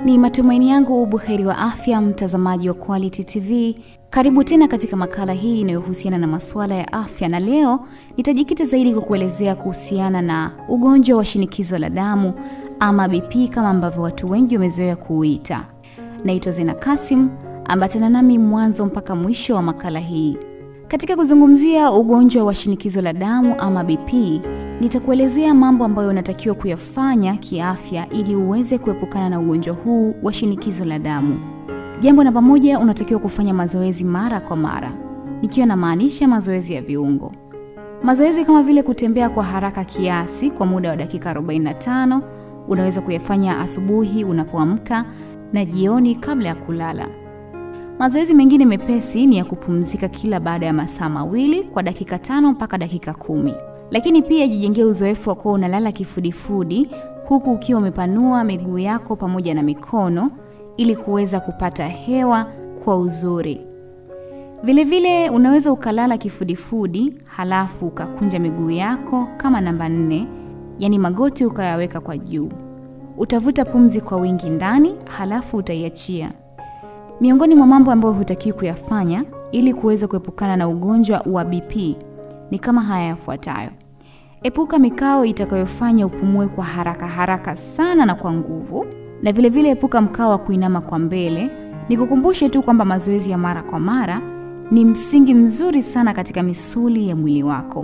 Ni matumaini yangu ubuheri wa afya, mtazamaji wa Quality TV. Karibu tena katika makala hii inayohusiana na masuala ya afya, na leo nitajikita zaidi kwa kuelezea kuhusiana na ugonjwa wa shinikizo la damu ama BP kama ambavyo watu wengi wamezoea kuuita. Naitwa Zena Kasim, ambatana nami mwanzo mpaka mwisho wa makala hii. Katika kuzungumzia ugonjwa wa shinikizo la damu ama BP, nitakuelezea mambo ambayo unatakiwa kuyafanya kiafya ili uweze kuepukana na ugonjwa huu wa shinikizo la damu. Jambo namba moja, unatakiwa kufanya mazoezi mara kwa mara, nikiwa namaanisha mazoezi ya viungo. Mazoezi kama vile kutembea kwa haraka kiasi kwa muda wa dakika 45 unaweza kuyafanya asubuhi unapoamka na jioni kabla ya kulala. Mazoezi mengine mepesi ni ya kupumzika kila baada ya masaa mawili kwa dakika tano mpaka dakika kumi. Lakini pia jijengee uzoefu wa kuwa unalala kifudifudi huku ukiwa umepanua miguu yako pamoja na mikono ili kuweza kupata hewa kwa uzuri. Vilevile unaweza ukalala kifudifudi halafu ukakunja miguu yako kama namba nne, yaani magoti ukayaweka kwa juu. Utavuta pumzi kwa wingi ndani halafu utaiachia. Miongoni mwa mambo ambayo hutakiwi kuyafanya ili kuweza kuepukana na ugonjwa wa BP ni kama haya yafuatayo. Epuka mikao itakayofanya upumue kwa haraka haraka sana na kwa nguvu, na vilevile vile epuka mkao wa kuinama kwa mbele. Nikukumbushe tu kwamba mazoezi ya mara kwa mara ni msingi mzuri sana katika misuli ya mwili wako.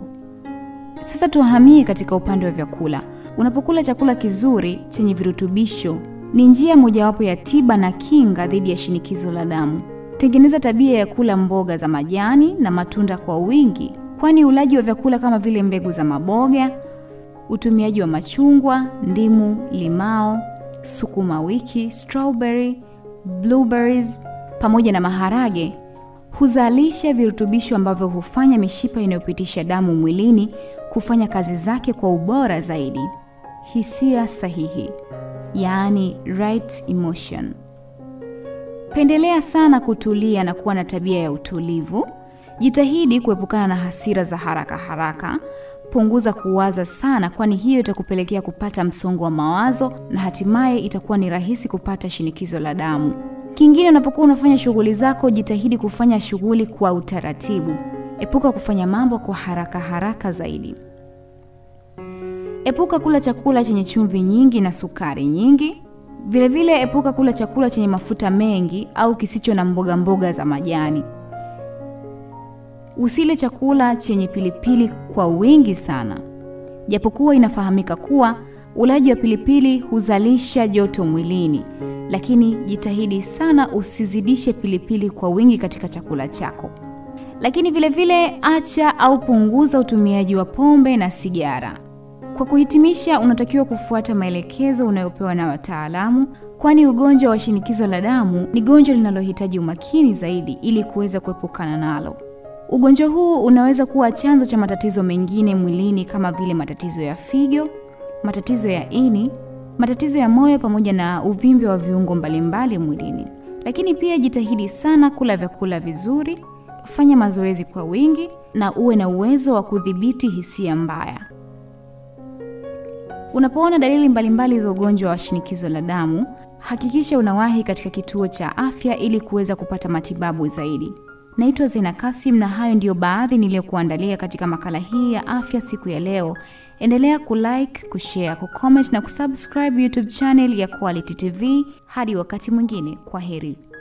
Sasa tuhamie katika upande wa vyakula. Unapokula chakula kizuri chenye virutubisho ni njia mojawapo ya tiba na kinga dhidi ya shinikizo la damu. Tengeneza tabia ya kula mboga za majani na matunda kwa wingi, kwani ulaji wa vyakula kama vile mbegu za maboga, utumiaji wa machungwa, ndimu, limao, sukuma wiki, strawberry, blueberries pamoja na maharage huzalisha virutubisho ambavyo hufanya mishipa inayopitisha damu mwilini kufanya kazi zake kwa ubora zaidi. Hisia sahihi yaani right emotion. Pendelea sana kutulia na kuwa na tabia ya utulivu. Jitahidi kuepukana na hasira za haraka haraka. Punguza kuwaza sana, kwani hiyo itakupelekea kupata msongo wa mawazo na hatimaye itakuwa ni rahisi kupata shinikizo la damu. Kingine, unapokuwa unafanya shughuli zako, jitahidi kufanya shughuli kwa utaratibu. Epuka kufanya mambo kwa haraka haraka zaidi. Epuka kula chakula chenye chumvi nyingi na sukari nyingi. Vilevile vile epuka kula chakula chenye mafuta mengi au kisicho na mboga mboga za majani. Usile chakula chenye pilipili kwa wingi sana, japokuwa inafahamika kuwa ulaji wa pilipili huzalisha joto mwilini, lakini jitahidi sana usizidishe pilipili kwa wingi katika chakula chako. Lakini vilevile vile acha au punguza utumiaji wa pombe na sigara. Kwa kuhitimisha, unatakiwa kufuata maelekezo unayopewa na wataalamu, kwani ugonjwa wa shinikizo la damu ni gonjwa linalohitaji umakini zaidi ili kuweza kuepukana nalo. Ugonjwa huu unaweza kuwa chanzo cha matatizo mengine mwilini kama vile matatizo ya figo, matatizo ya ini, matatizo ya moyo pamoja na uvimbe wa viungo mbalimbali mwilini. Lakini pia jitahidi sana kula vyakula vizuri, fanya mazoezi kwa wingi na uwe na uwezo wa kudhibiti hisia mbaya. Unapoona dalili mbalimbali za ugonjwa wa shinikizo la damu, hakikisha unawahi katika kituo cha afya ili kuweza kupata matibabu zaidi. Naitwa Zena Kasim na hayo ndiyo baadhi niliyokuandalia katika makala hii ya afya siku ya leo. Endelea kulike, kushare, kucomment na kusubscribe YouTube channel ya Quality TV. Hadi wakati mwingine, kwa heri.